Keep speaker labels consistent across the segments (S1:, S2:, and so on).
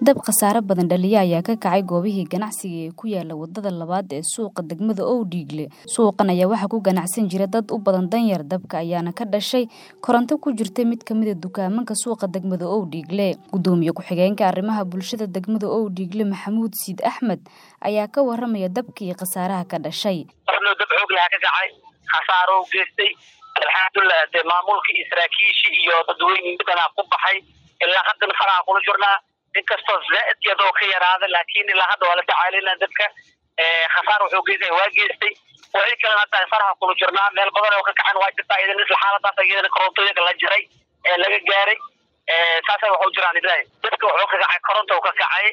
S1: Dab khasaare badan dhaliya ayaa ka kacay goobihii ganacsiga ee ku yaala wadada labaad ee suuqa degmada Owdhiigle. Suuqan ayaa waxaa ku ganacsan jira dad u badan danyar. Dabka ayaana ka dhashay koronto ku jirta mid ka mid ah dukaamada suuqa degmada Owdhiigle. Gudoomiye ku-xigeenka arrimaha bulshada degmada Owdhiigle Maxamuud Siid Axmed ayaa ka waramaya dabka iyo khasaaraha ka dhashay.
S2: Waxnoo dab xoog leh ka kacay khasaaro u geystay alxamdulilah dee maamulka iyo saraakiishii iyo dadweyne midana ku baxay ilaa haddana faraha kula jirnaa inkastoo zaaid iyadoo ka yaraada laakiin ilaa hadda waa la tacaalina dadka khasaar wuxuu geystay waa geystay wixii kalena hadda faraha kula jirnaa meel badan oo ka kacan waa jirtaa idan isla xaaladaas iyadana korontooyinka la jiray ee laga gaaray saasay waxu jiraan ilaahay dadka wuxuu ka kacay koronta uu ka kacay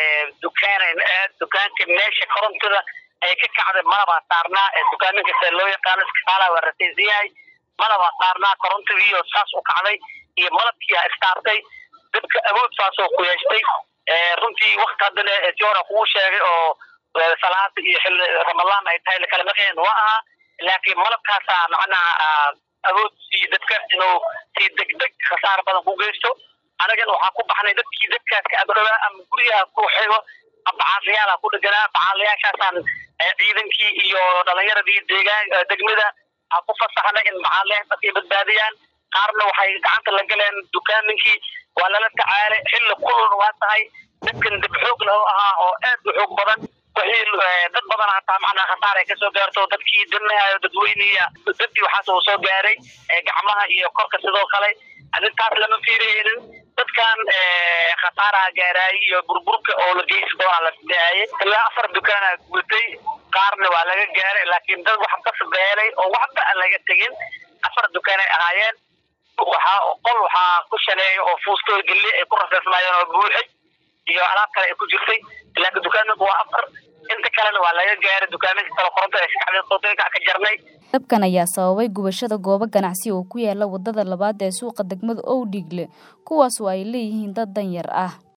S2: dukaan dukaanka meesha korontada ay ka kacday malabaa saarnaa dukaaminka se loo yaqaano iskafaalaha waa rasaysan yahay malabaa saarnaa korontadii oo saas u kacday iyo malabkii istaartay dadka awood saasoo ku yeeshtay runtii wakti haddana tiora kugu sheegay oo salaada iyo xilli ramadaan ay tahay lakala maqeen waa ahaa laakiin malabkaasaa macnaha awood siiyo dadka inuu si degdeg khasaar badan ku geysto anagana waxaa ku baxnay dadkii dadkaas ka agdhowaa ama guryaha ku xigo bacaalayaala ku dheganaa bacaalayaashaasaan ciidankii iyo dhalinyaradii deegaan degmada ha ku fasaxnay in bacaalayaas dadkay badbaadiyaan qaarna waxay gacanta la galeen dukaaminkii waa lala tacaalay xilli kululna waa tahay dadkan dab xoog lahu ahaa oo aad u xoog badan wixii dad badan hataa macnaha khasaar ay kasoo gaarto dadkii danahayo dadweyniya dadii waxaas uu soo gaaray gacmaha iyo korka sidoo kale arrintaas lama fiiraynin dadkan khasaaraha gaaraayay iyo burburka oo la geysi doonaa la fidaayay ilaa afar dukaana gutay qaarna waa laga gaaray laakiin dad wax kasbeelay oo waxba aan laga tegin afar dukaanay ahaayeen waxaa qol waxaa ku shaleeya oo fuustooy gelli ay ku raseysnaayeen oo buuxay iyo alaab kale ay ku jirtay laakiin dukaaminku waa afar inta kalena waa laga gaaray dukaaminka kale koronto ee shacbiga ka jarnay
S1: dabkan ayaa sababay gubashada goobo ganacsi oo ku yaala wadada labaad ee suuqa degmada Owdhiigle kuwaas oo ay leeyihiin dad danyar ah